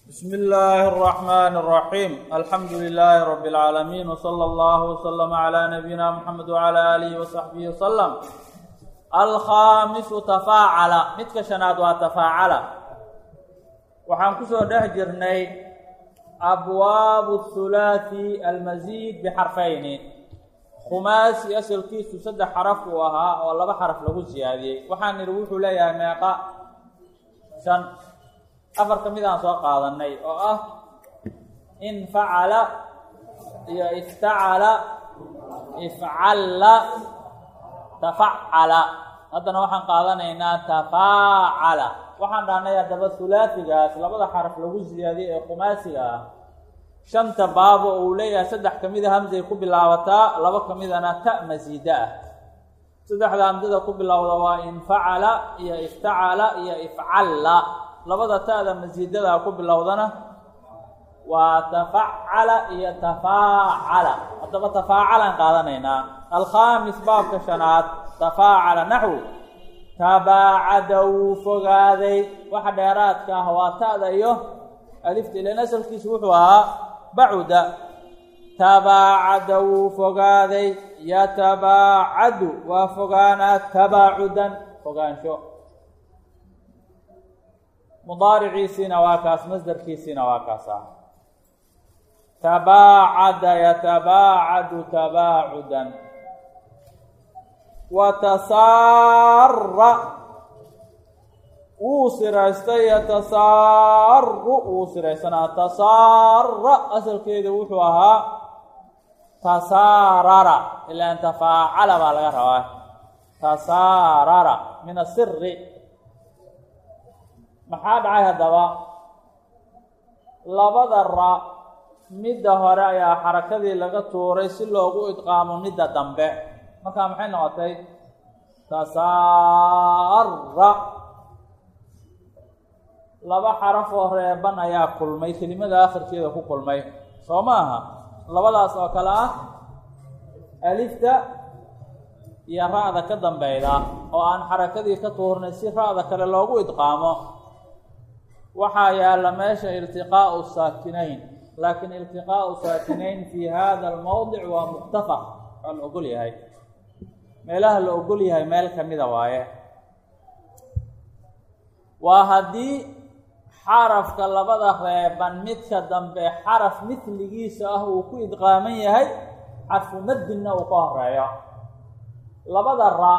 بسم الله الرحمن الرحيم الحمد لله رب العالمين وصلى الله وسلم على نبينا محمد وعلى آله وصحبه وسلم الخامس تفاعل midka شhanaad waa تفاacala waxaan kusoo dhex jirnay abwaab الثulaaثi almasiid bxarfayni khumaasi asalkiisu saddex xaraf uu ahaa oo laba xaraf lagu siyaadiyey waxaan nidhi wuxuu leeyahay meeqa shan afar ka mid aan soo qaadanay oo ah infacala iyo iftacala ifcalla tafacala haddana waxaan qaadanaynaa tafaacala waxaan dhahnay haddaba hulaasigaas labada xaraf lagu siyaadiyey ee khumaasiga ah shanta baabo oo uu leeyahay saddex ka mida hamsay ku bilaabataa laba ka midana ta masiida ah saddexda hamsada ku bilowda waa infacala iyo iftacala iyo ifcalla labada ta'da masiidada ku bilowdana waa tafacala iyo tafaacala haddaba tafaacalaan qaadanaynaa alkhaamis baabka shanaad tafaacala naxwu tabaacada wuu fogaaday waxa dheeraadka ah waa ta'da iyo alifta ilan asalkiisu wuxuu ahaa bacuda tabaacada wuu fogaaday yatabaacadu waa fogaanaa tabaacudan fogaansho mudaariciisiina waa kaas masdarkiisiina waa kaasa tabaacada yatabaacadu tabaacudan wa tasaara wuu siraystay yatasaaru wuu siraysanaa tasaara asalkeedu wuxuu ahaa tasaarara ilaan tafaacala baa laga rabaa tasaarara min asiri maxaa dhacay haddaba labada ra midda hore ayaa xarakadii laga tuuray si loogu idqaamo midda dambe markaa maxay noqotay tasaara laba xaraf oo reeban ayaa kulmay kelimada akhirkeeda ku kulmay soo ma aha labadaas oo kale ah alifta iyo ra-da ka dambeyda oo aan xarakadii ka tuurnay si ra-da kale loogu idqaamo waxaa yaalla meesha iltiqaau saakinayn laakiin iltiqaau saakinayn fi hada almowdic waa muktafaq waa la ogol yahay meelaha la ogol yahay meel kamida waaye waa haddii xarafka labada reeban midka dambe xaraf midligiisa ah uu ku idqaaman yahay xarfu madinna uu ka horeeyo labada ra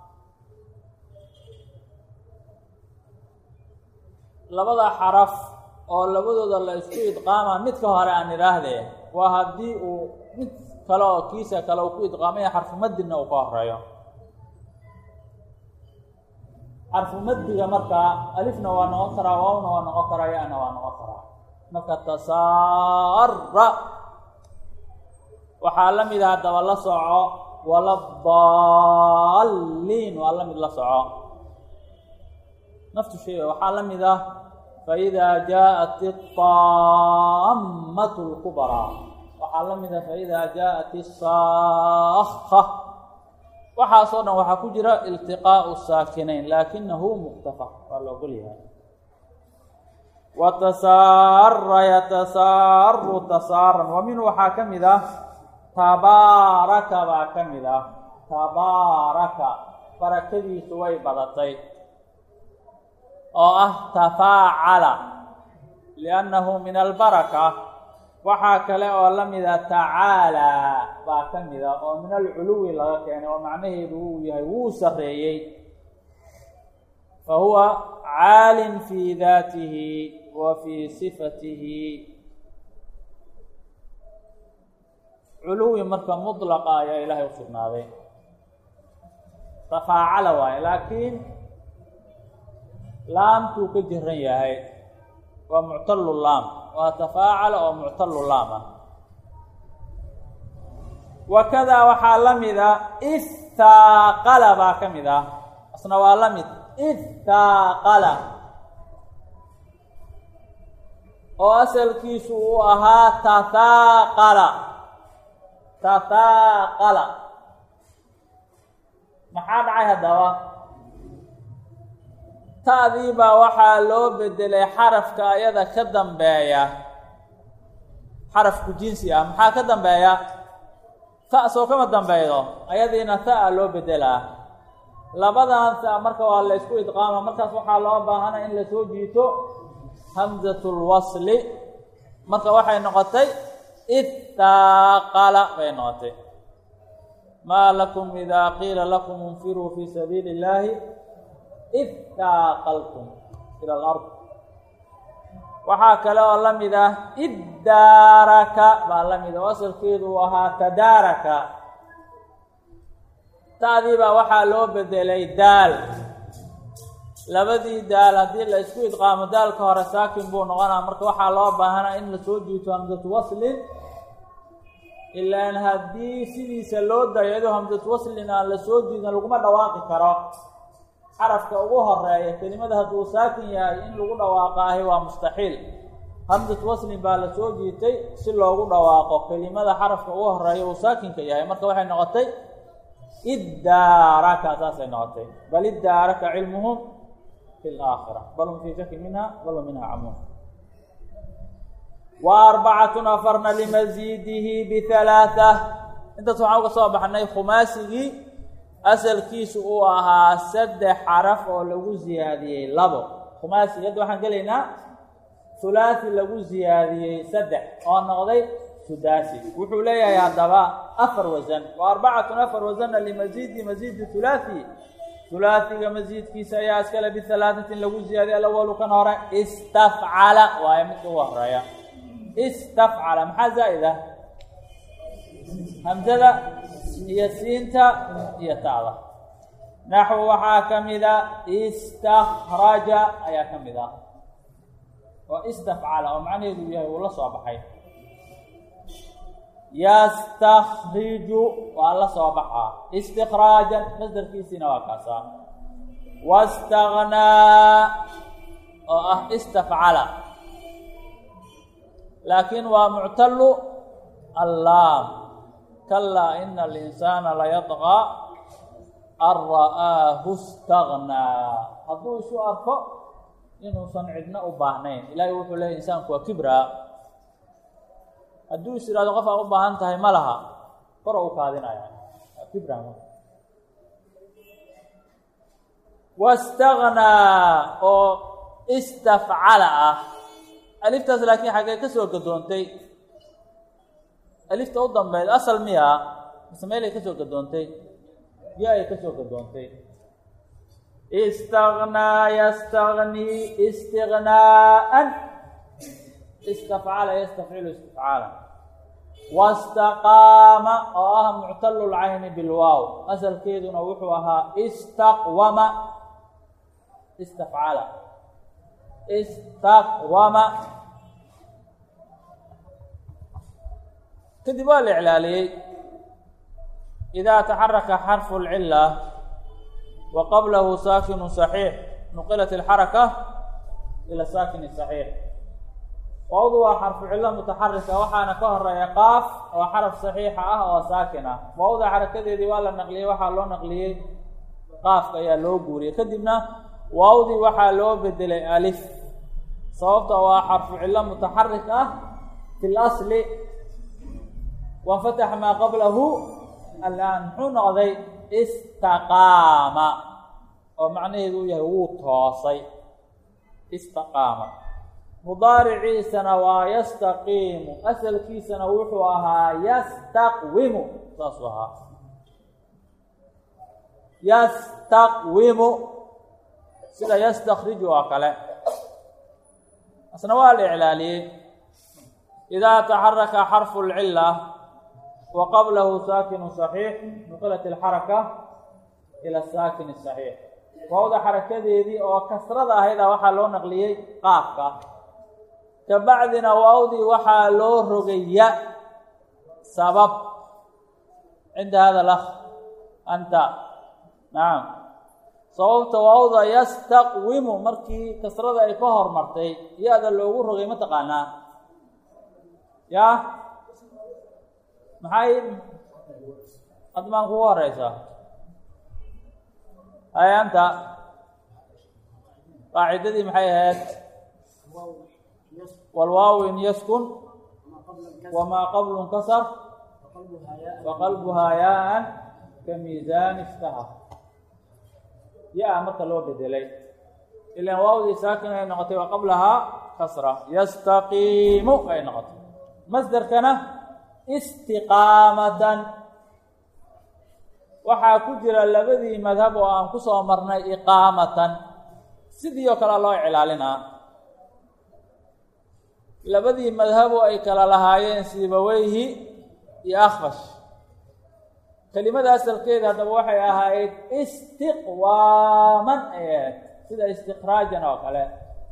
labada xaraf oo labadooda la isku idqaama midka hore aan idhaahdee waa haddii uu mid kale oo kiisa kale uu ku idqaamaya xarfu madinna uu ka horeeyo xarfu madiga markaa alifna waa noqon karaa waawna waa noqon karaa ya-na waa noqon karaa marka tasaara waxaa la mid ah haddaba la soco wala daalliin waa la mid la soco naftu shay waxaa la mid ah faإida jaaءat الطaamaة الكubraa waxaa la mid ah faإida jaaءat الsaaka waxaasoo dhan waxaa ku jira iltiqaaءu saakinayn laakinahu muktafaq waa la ogol yahay watasaara yatasaaru tasaaran wa minhu waxaa ka mid ah tabaaraka baa ka mid ah tabaaraka barakadiisu way badatay oo ah tafaacala liannahu min albaraka waxaa kale oo la mida tacaalaa baa ka mida oo min alculuwi laga keenay oo macnaheedu uu yahay wuu sarreeyey fa huwa caalin fii daatihi wa fii sifatihi culuwi marka mutlaqa ayaa ilaahay u sugnaaday tafaacala waaye laakiin laamtuu ka jiran yahay waa muctalu laam waa tafaacala oo muctalu laam ah wakadaa waxaa la mid a istaaqala baa ka mid ah asna waa la mid istaaqala oo asalkiisu uu ahaa tahaaqala tahaaqala maxaa dhacay haddaba ta'dii baa waxaa loo bedelay xarafka ayada ka dambeeya xarafku jinsi ah maxaa ka dambeeya ta soo kama dambeeydo ayadiina ta-a loo bedelaa labadan ta marka waa la isku idqaama markaas waxaa loo baahana in lasoo jiito hamzatulwasli marka waxay noqotay ittaaqala bay noqotay maa lakum idaa qiila lakum infiruu fii sabiili illaahi ittaaqaltum ila alard waxaa kale oo la mid ah iddaaraka baa la mid ah oo asalkeedu uu ahaa tadaaraka ta'dii baa waxaa loo bedelay daal labadii daal haddii la isku idqaamo daalka hore saakin buu noqonaa marka waxaa loo baahanaa in lasoo jiito hamsatu waslin ilaan haddii sidiisa loo dayo iyadoo hamsatu waslin aan lasoo jiidin laguma dhawaaqi karo xarafka ugu horeeya kelimada hadduu saakin yahay in lagu dhawaaqaahi waa mustaxiil hamsatu waslin baa lasoo jiitay si loogu dhawaaqo kelimada xarafka ugu horeeya uu saakinka yahay marka waxay noqotay iddaaraka saasay noqotay bal iddaaraka cilmuhum fi laakhira bal hum fii shakin minha bal hum minha camuun wa arbacatun afarna limasiidihi bihalaata intaas waxaan uga soo baxnay khumaasigii asalkiisu uu ahaa saddex xaraf oo lagu siyaadiyey labo khumaasigi hadda waxaan gelaynaa hulaasi lagu siyaadiyey saddex oo noqday sudaasi wuxuu leeyahay haddaba afar wasan wa arbacatun afar wasanna limasiidi masiidi hulaasi hulaasiga masiidkiisa ayaa iskale bihalaatatin lagu siyaadiyey alawalu kan hore istafcala waayo midka ugu horeeya istafcala maxaa zaa'id ah hamsada iyo siinta iyo ta'da naxwu waxaa ka mida istakraja ayaa ka mid ah oo istafcala oo macnaheedu yahay uu la soo baxay yastakriju waa la soo baxaa istikraajan masdarkiisiina waa kaasaa wastagnaa oo ah istafcala laakiin waa muctalu allaam kalaa ina alinsaana layadqaa an ra'aahu stagnaa hadduu isu arko inuusan cidna u baahnayn ilaahay wuxuu leeyay insaanku waa kibraa hadduu is ihahdo qof aan u baahan tahay ma laha koro u kaadinaya waa kibra wastagnaa oo istafcala ah aliftaas laakiin xaggee ka soo gadoontay alifta u dambeyd asal miya mise meelay ka soo gadoontay ya ay ka soo gadoontay istagnaa yastagnii istignaa'an istafcala yastafcilu istifcaala wastaqaama oo ah muctalu lcayni bilwaaw asalkeeduna wuxuu ahaa istaqwama istafcala istaqwama kadib waa la iclaaliyey idaa taxaraka xarfu اlcila wa qablahu saakinu صaxiix nuqilat اlxaraka ila saakini صaxiix waawdu waa xarfu cilo mutaxarika waxaana ka horeeya qaaf oo xaraf saxiixa ah oo saakin ah waawda xarakadeedii waa la naqliyey waxaa loo naqliyey qaafka ayaa loo guuriyey kadibna waawdii waxaa loo bedelay alif sababta waa xarfu cilo mutaxarik ah fi lasli wanfataxa maa qablahu alaan muxuu noqday istaqaama oo macnaheedu uu yahay wuu toosay istaqaama mudaariciisana waa yastaqiimu asalkiisana wuxuu ahaa yastaqwimu saasuu ahaa yastaqwimu sida yastakriju oo kale asna waa la iclaaliyey idaa taxaraka xarfu اlcila wa qablahu saakinu صaxiix nuqilat اlxaraka ila saakin الصaxiix waawda xarakadeedii oo kasrada ahayda waxaa loo naqliyey qaafka kabacdina waawdii waxaa loo rogay ya sabab cinda hada lakh anta nacam sababta waawda yastaqwimu markii kasrada ay ka hormartay ya-da loogu rogay ma taqaanaa ya maxay admaan kugu horeysaa hay anta qaacidadii maxay ahayd walwaawin yaskun wamaa qablu nkasar waqalbuhaa yaa-an ka miisaani iftahar ya-a marka loo bedelay ilan waawdii saakin ay noqotay wa qablahaa kasra yastaqiimu ay noqotay masderkana istiqaamatan waxaa ku jira labadii madhab oo aan ku soo marnay iqaamatan sidii oo kale loo cilaalinaa labadii madhabo ay kala lahaayeen sibaweyhi iyo akfash kelimada asalkeeda haddaba waxay ahayd istiqwaaman ay ahayd sida istikraajan oo kale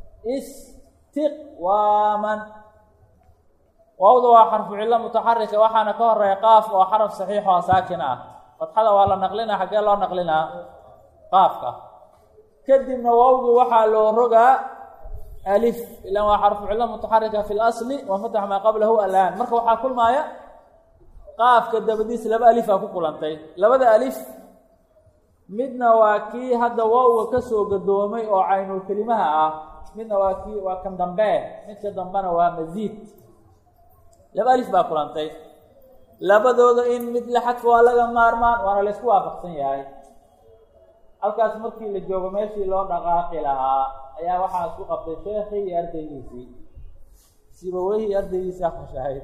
istiqwaaman waawda waa xarfu cillo mutaxarika waxaana ka horeeya qaaf oo xaraf saxiix oo saakin ah fatxada waa la naqlinaa xaggee loo naqlinaa qaafka kadibna waawgii waxaa loo rogaa alif ilan waa xarfu cillo mutaxarika fi lasli wa fatax maa qablahu alaan marka waxaa kulmaaya qaafka dabadiis laba alifaa ku kulantay labada alif midna waa kii hadda waawga ka soo gadoomay oo caynul kelimaha ah midna waa kii waa kan dambe midka dambena waa masiid laba alif baa kulantay labadooda in mid la xadfo waa laga maarmaan waana laysku waafaqsan yahay halkaas markii la joogo meeshii loo dhaqaaqi lahaa ayaa waxaa isku qabtay sheekii iyo ardaygiisii sibaweyhi iyo ardaygiisii afashahayd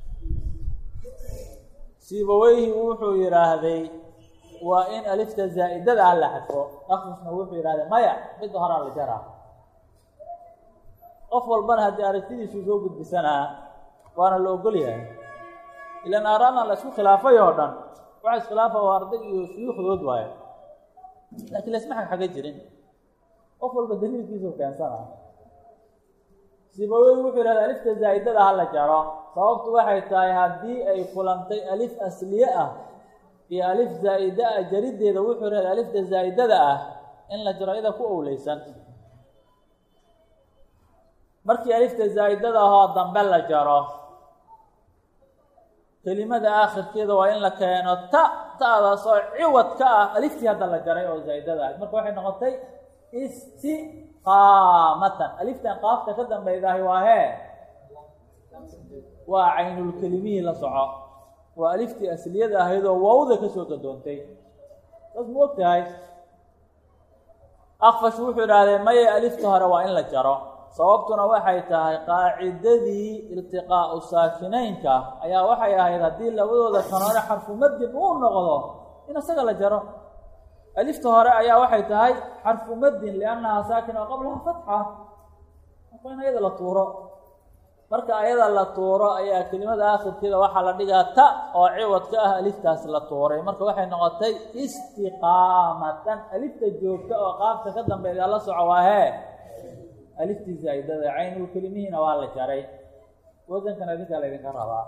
sibaweyhi wuxuu yidhaahday waa in alifta zaa'idada ah la xadfo akfusna wuxuu yidhahday maya midda horaa la jaraa qof walbana haddii aragtidiisu soo gudbisanaa waana la ogol yahay ilan aaraana la isku khilaafay oo dhan waxa iskhilaafa waa arday iyo suyuukhdood waayo laakiin laisma xagxaga jirin qof walba daliilkiisu keensana sibawey wuxuu yidhahda alifta zaa'idada ha la jaro sababtu waxay tahay haddii ay kulantay alif asliye ah iyo alif zaa'ida ah jariddeeda wuxuu yidhahda alifta zaa'idada ah in la jaro iyada ku owleysan markii alifta zaa'idada ahoo dambe la jaro kelimada aakhirkeeda waa in la keeno ta ta'daas oo ciwad ka ah aliftii hadda la jaray oo zaa'idada ah marka waxay noqotay istiqaamatan aliftan qaafta ka dambeydaahi waa hee waa caynulkelimihii la soco waa aliftii asliyada ahayd oo waawda kasoo gadoontay saas ma og tahay akfash wuxuu idhahdee maye alifta hore waa in la jaro sababtuna waxay tahay qaacidadii iltiqaa'u saakinaynka ayaa waxay ahayd haddii labadooda kan hore xarfu madin uu noqdo in isaga la jaro alifta hore ayaa waxay tahay xarfu madin liannahaa saakina oo qablaha fatxa marka in ayada la tuuro marka ayada la tuuro ayaa kelimada aakhirkeeda waxaa la dhigaa ta oo ciwad ka ah aliftaas la tuuray marka waxay noqotay istiqaamatan alifta joogta oo qaabka ka dambeeya la soco waa hee aliftii zaa'idada caynul kelimihiina waa la jaray wasankan adinkaa laydinka rabaa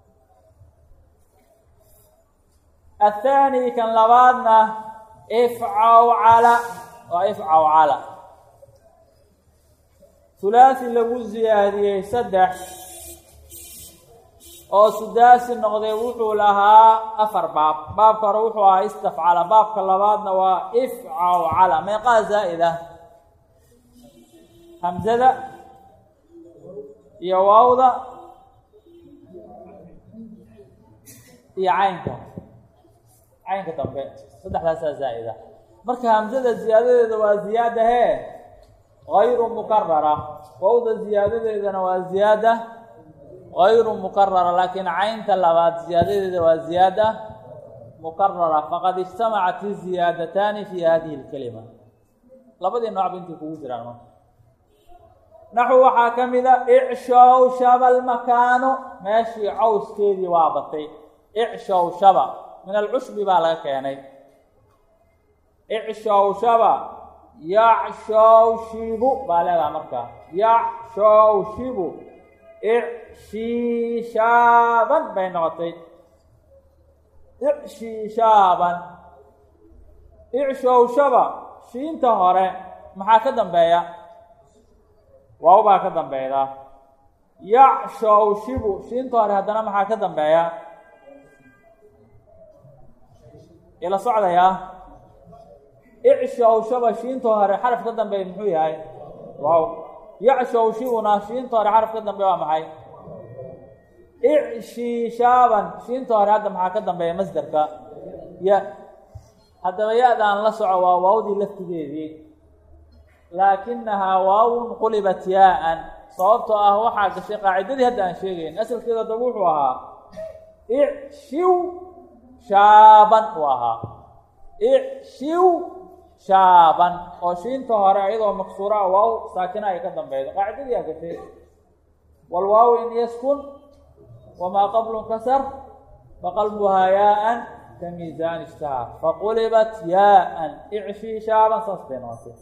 athaani kan labaadna ifcawcala waa ifcawcala hulaasi lagu siyaadiyey saddex oo sudaasi noqday wuxuu lahaa afar baab baabka hore wuxuu ahaa istafcala baabka labaadna waa ifcawcala meeqaa zaa'ida hamzada iyo waawda iyo caynka caynka dambe saddexdaasaa zaa'ida marka hamzada ziyaadadeeda waa ziyaada hee gayru mukarara waawda ziyaadadeedana waa ziyaada gayru mukarara laakiin caynta labaad ziyaadadeeda waa ziyaada mukarara faqad ijtamacat iziyaadataani fi hadihi اlkelima labadii noocba intay kugu jiraan marka naxu waxaa ka mida icshow shaba almakaanu meeshii cawskeedii waa batay icshow shaba min alcushbi baa laga keenay icshow shaba yacshow shibu baa leedaha markaa yacshow shibu icshiishaaban bay noqotay icshiishaaban icshow shaba shiinta hore maxaa ka dambeeya waaw baa ka dambeeyda yacshow shibu shiinta hore haddana maxaa ka dambeeya ila socdayaa icshow shaba shiinta hore xaraf ka dambeeya muxuu yahay waaw yacshawshibuna shiinta hore xaraf ka dambe waa maxay icshiishaaban shiinta hore hadda maxaa ka dambeeya masderka ya haddaba ya-daan la soco waa waawdii laftigeedii laakinahaa waawun qulibat yaa-an sababtoo ah waxaa gashay qaacidadii hadda aan sheegayn asalkeedu haddaba wuxuu ahaa icshiw shaaban uu ahaa icshiw shaaban oo shiinta hore iyadoo maksuura ah waaw saakina ay ka dambeydo qaacidadii aa gashay walwaaw in yaskun wamaa qablu kasar faqalbuhaa yaa-an ka miisaan ishtaha faqulibat yaa-an icshii shaaban saas bay noqotay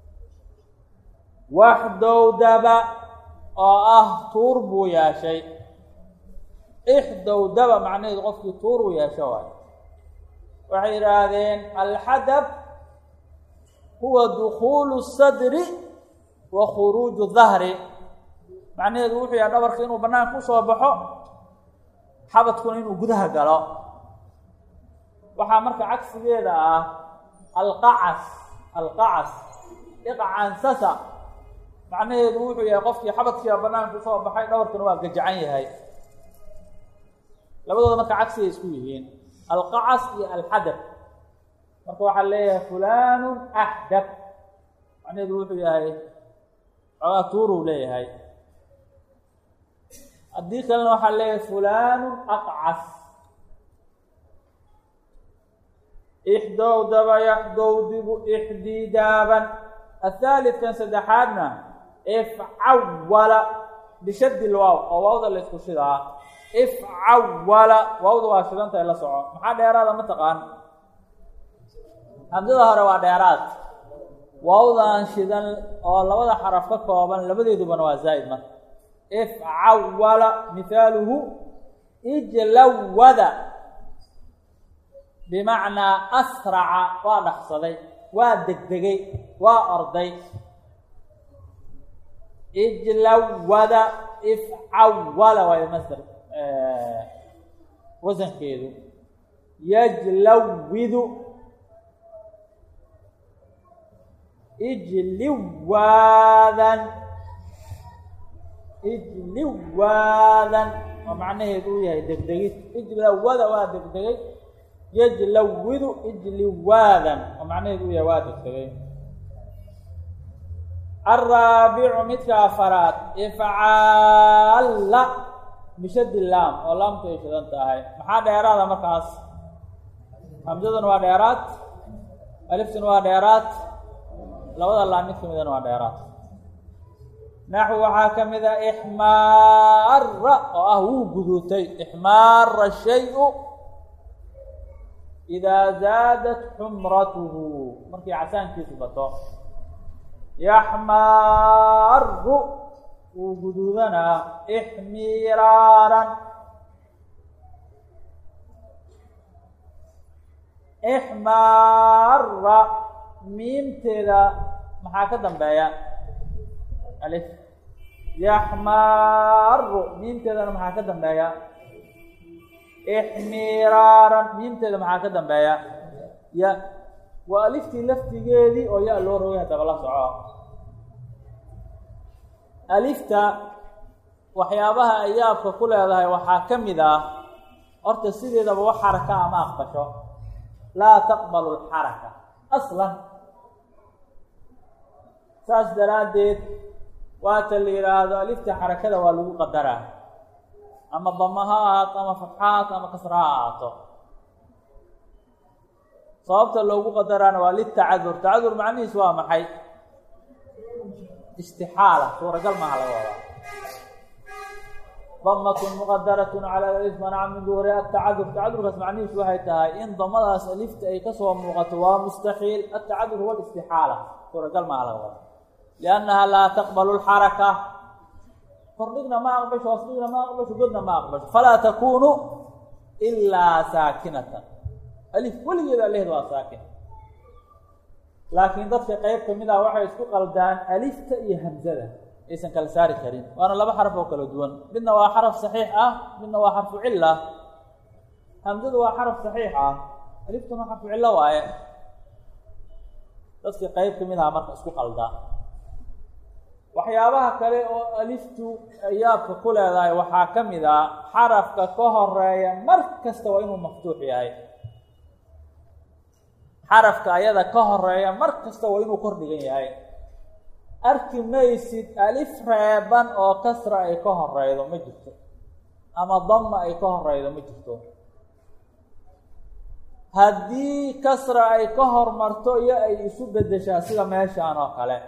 waxdowdaba oo ah tuur buu yeeshay ixdowdaba macnaheedu qofkii tuur uu yeesho waayo waxay yidhaahdeen alxadab huwa dukuulu sadri wa khuruuju dahri macnaheedu wuxuu yahay dhabarka inuu banaanka usoo baxo xabadkuna inuu gudaha galo waxaa marka cagsigeeda ah alqacas alqacas iqcansasa macnaheedu wuxuu yahay qofkii xabadkiiba banaanka usoo baxay dhabarkuna waa gajacan yahay labadooda marka cagsigay isku yihiin alqacas iyo alxadab marka waxaa leeyahay fulanu axdab macnaheedu wuxuu yahay xoogaa tuuruu leeyahay haddii kalena waxaa leeyahay fulanu aqcas ixdowdaba yaxdowdibu ixdidaaban athaalidkan saddexaadna ifcawala bishadi lwaaw oo waawda la isku shidaa ifcawala waawda waa shidantahay la soco maxaa dheeraada ma taqaan hamsada hore waa dheeraad waawdan shidan oo labada xaraf ka kooban labadeedubana waa zaa'id marka ifcawala mihaaluhu ijlawada bimacnaa asraca waa dhaqsaday waa degdegay waa orday ijlawada ifcawala waayo masder wasankeedu yajlawidu ijliwaadan ijliwaadan oo macnaheedu uu yahay degdegid ijlawada waa degdegay yajlawidu ijliwaadan oo macnaheedu uu yahay waa degdegay alraabicu midka afaraad ifcaalla bishadi laam oo laamtu ay shidan tahay maxaa dheeraada markaas hamsaduna waa dheeraad aliftuna waa dheeraad labada laam mid kamidana waa dheeraad naxw waxaa ka mid a ixmaara oo ah wuu guduutay ixmaara shayu idaa zaadat xumratuhu markii casaankiisu bato yaxmaaru wuu guduudanaa ixmiraaran ixmaara miimteeda maxaa ka dambeeya alif yaxmaaru miimteedana maxaa ka dambeeya ixmiraaran miimteeda maxaa ka dambeeya ya waa aliftii laftigeedii oo ya loo rogay haddaba la soco alifta waxyaabaha ay yaabka ku leedahay waxaa ka mid ah horta sideedaba wax xaraka ama aqbasho laa taqbalu lxaraka aslan saas daraaddeed waata la yidhaahdo alifta xarakada waa lagu qadaraa ama dama ha ahaato ama fatxa ha ahaato ama kasra ha ahaato sababta loogu qadaraana waa litacadur tacadur macnihiis waa maxay istixaala suuragal maaha laga wadaa damatun muqadaratun cala alif manaca min duhuri atacadur tacadurkaas macnihiisu waxay tahay in damadaas alifta ay kasoo muuqato waa mustaxiil atacadur huwa istixaala suuragal maaha laga wadaa liannaha laa taqbalu lxaraka kordhigna ma aqbasho hoosdhigna ma aqbasho godna ma aqbasho falaa takunu ilaa saakinatan alif weligeeda alehd waa saakin laakiin dadka qeyb kamid ah waxay isku qaldaan alifta iyo hamzada aysan kala saari karin waana laba xaraf oo kala duwan midna waa xaraf saxiix ah midna waa xarfu cila hamzadu waa xaraf saxiix ah aliftuna waa xarfu cillo waaye dadka qeyb kamid aha marka isku qaldaa waxyaabaha kale oo aliftu yaabka ku leedahay waxaa ka mid a xarafka ka horeeya mar kasta waa inuu maftuux yahay xarafka ayada ka horeeya mar kasta waa inuu kor dhigan yahay arki maysid alif reeban oo kasra ay ka horeydo ma jirto ama dama ay ka horeydo ma jirto haddii kasra ay ka hormarto iyo ay isu bedeshaa sida meeshaan oo kale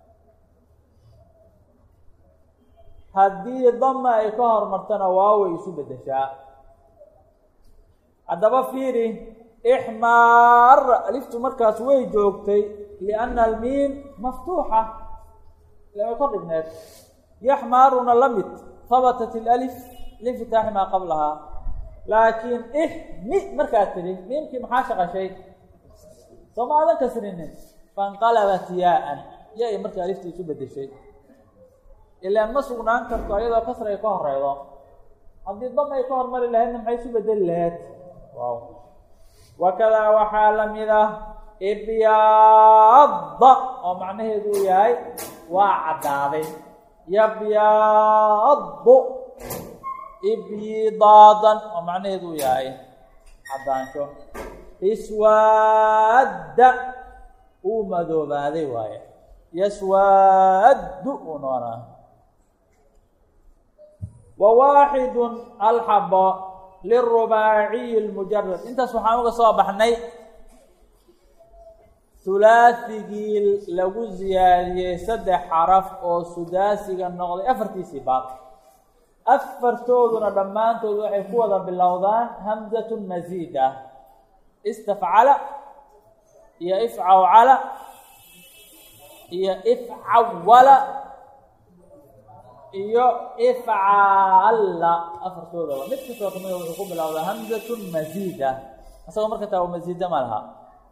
haddii dama ay ka hormartona waaway isu bedeshaa haddaba fiiri ixmaara aliftu markaas way joogtay lianna almiim maftuuxa way kor dhigneed yaxmaaruna la mid habatat ilalif linfitaaxi maa qablahaa laakiin ixmi markaad tidhi miimkii maxaa shaqashay soo ma adan kasrinin fainqalabat yaa-an ya-i markii alifta isu bedeshay ilaan ma sugnaan karto ayadoo kasra ay ka horeydo haddii dam ay ka hormari lahaydna maxay isu bedeli lahayd wow wakadaa waxaa lamid ah ibyaada oo macnaheedu uu yahay waa caddaaday yabyaadu ibyidaadan oo macnaheedu uu yahay caddaansho iswaadda uu madoobaaday waaye yaswaaddu uu noonaa wa waaxidun alxabo lirubaaciyi lmujarad intaas waxaan uga soo baxnay hulaasigii lagu ziyaadiyey saddex xaraf oo sudaasiga noqday afartiisii baad afartooduna dhammaantood waxay ku wada bilowdaan hamzatun masiida istafcala iyo ifcawcala iyo ifcawala iyo ifcaalla afartoodaba mid kastoo kamida wuxuu ku bilowdaa hamzatun masiida isagoo marka taa masiida ma laha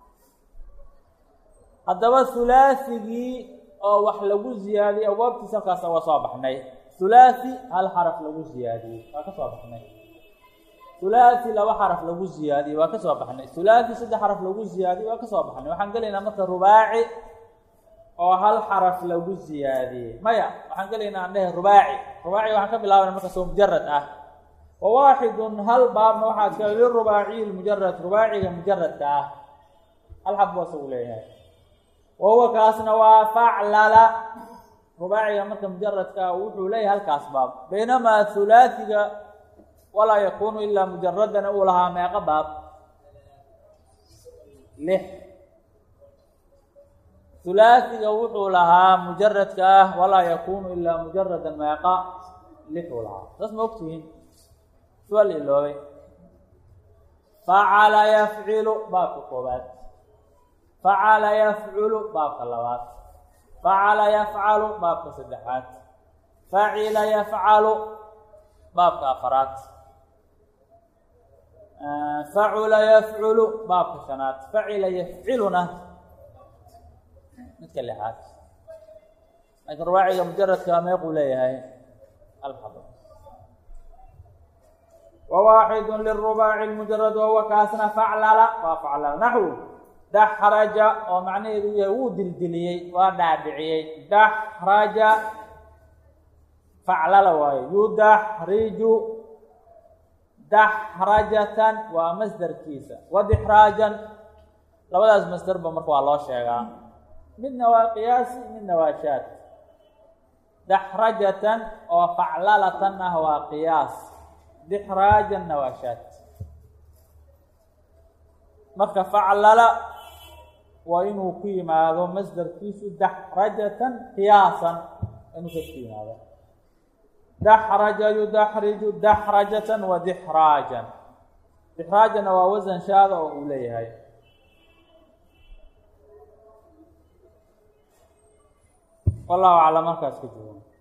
haddaba hulaasigii oo wax lagu ziyaadiyey abwaabtiisa halkaas waa soo baxnay hulaasi hal xaraf lagu ziyaadiyey waa ka soo baxnay hulaasi laba xaraf lagu ziyaadiyey waa ka soo baxnay hulaasi saddex xaraf lagu ziyaadiyey waa ka soo baxnay waxaan gelaynaa marka rubaaci oo hal xaraf lagu ziyaadiyey maya waxaan gelaynaa aan dhehe rubaaci rubaaci waxaan ka bilaabana markaas oo mujarad ah wa waaxidun hal baabna waxaa iskale lirubaaciyi lmujarad rubaaciga mujaradka ah hal xab buu asagu leeyahay wahuwa kaasna waa faclala rubaaciga marka mujaradka wuxuu leeyahay halkaas baab baynamaa hulaasiga walaa yakunu ilaa mujaradana uu lahaa meeqo baab lix hulaasiga wuxuu lahaa mujaradka ah walaa yakunu ilaa mujaradan meeqa lixuu lahaa saas ma ogtihiin sual iloobay facala yafcilu baabka koobaad facala yafculu baabka labaad facala yafcalu baabka saddexaad facila yafcalu baabka afaraad facula yafculu baabka shanaad facila yafciluna midka lixaad laakiin rubaaciga mujaradka meequu leeyahay alxab wa waaxidu lirubaaci lmujarad wahuwa kaasna faclala waa faclala naxwu daxraja oo macnaheedu yahay wuu dildiliyey waa dhaadhiciyey daxraja faclala waayo yudaxriju daxrajatan waa masderkiisa wadixraajan labadaas masderba marka waa loo sheegaa midna waa qiyaasi midna waa shaad daxrajatan oo faclalatan ah waa qiyaas dixraajanna waa shaad marka faclala waa inuu ku yimaado masderkiisu daxrajatan qiyaasan inuu kas ku yimaado daxraja yudaxriju daxrajatan wa dixraajan dixraajanna waa wasan shaada oo uu leeyahay wallahu aclam markaas ka joogo